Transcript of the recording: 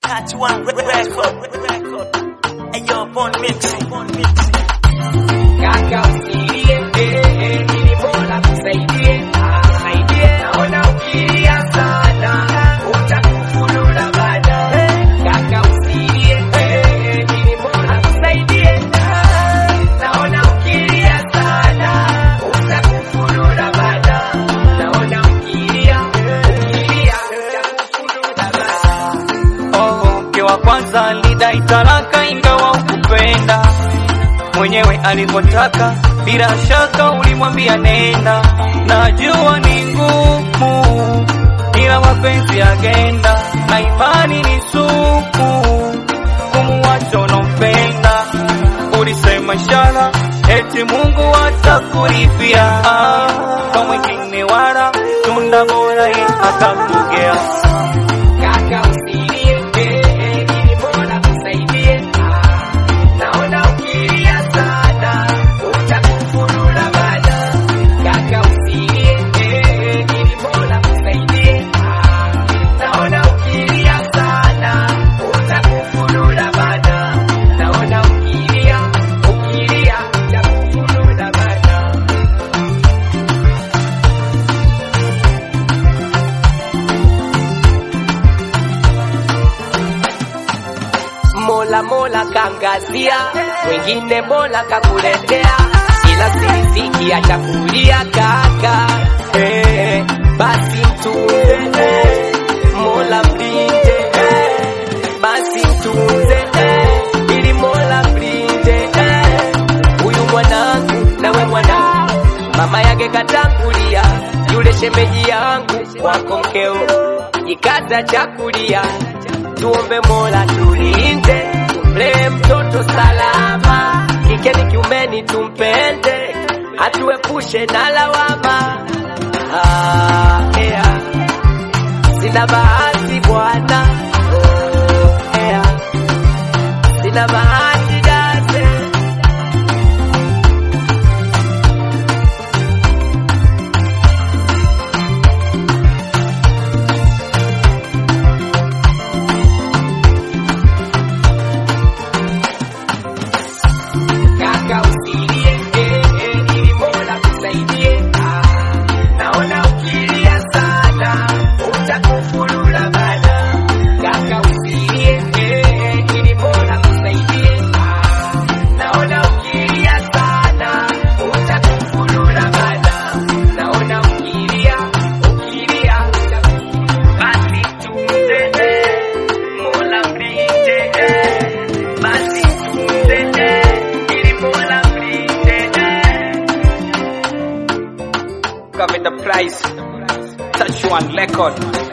Touch one record, record. Hey yo, Bon Mixing, Bon Mixing. Kaka usilie, eh, eh, ili Mola kusaidie, ah, saidie. Naona ukilia sana, utakufurura baadaye. Kaka usilie, eh, eh, ili Mola kusaidie, ah, naona ukilia sana, utakufurura baadaye. Naona ukilia, ukilia, utakufurura baadaye. Oh, mke wa kwanza alidai talaka ingawa ukupenda mwenyewe alivyotaka, bila shaka ulimwambia nenda. Najua ni ngumu, ila mapenzi yagenda na imani ni sumu, kumuwacha unampenda. Ulisema ishara eti Mungu atakulipia, ah, kwa mwingine wala tunda bora yeye atakugea. Kaka usilie, eh, eh, ili Mola kusaidie. Ah, naona ukilia sana, utakufurura baadaye. Kaka usilie, eh, eh, ili Mola kusaidie. Ah, naona ukilia sana, utakufurura baadaye. Naona ukilia, ukilia, utakufurura baadaye. Mola Mola kangazia, wengine Mola kakuletea, ila siriziki achakulia kaka. Eh, basi mtunze eh, Mola mlinde eh, basi mtunze eh, ili Mola mlinde eh, huyu mwanangu nawe mwanangu, mama yake katangulia, yule shemeji yangu wako mkeo, jikaza chakulia tuombe Mola tulinde, tumlee mtoto salama, kike ni kiumeni tumpende, atuepushe na lawama. Ah, yeah. Sina bahati bwana, oh, yeah. Sina bahati dase Kaka usilie, eh, eh, ili Mola kusaidie. Ah, naona ukilia sana, utakufurura baadaye. Kaka usilie, eh, eh, ili Mola kusaidie. Ah, naona ukilia sana, utakufurura baadaye. Naona ukilia, ukilia, basi tumtende, Mola mlinde, eh, basi tumtende, ili Mola mlinde, eh. Cover the price. Touch one record.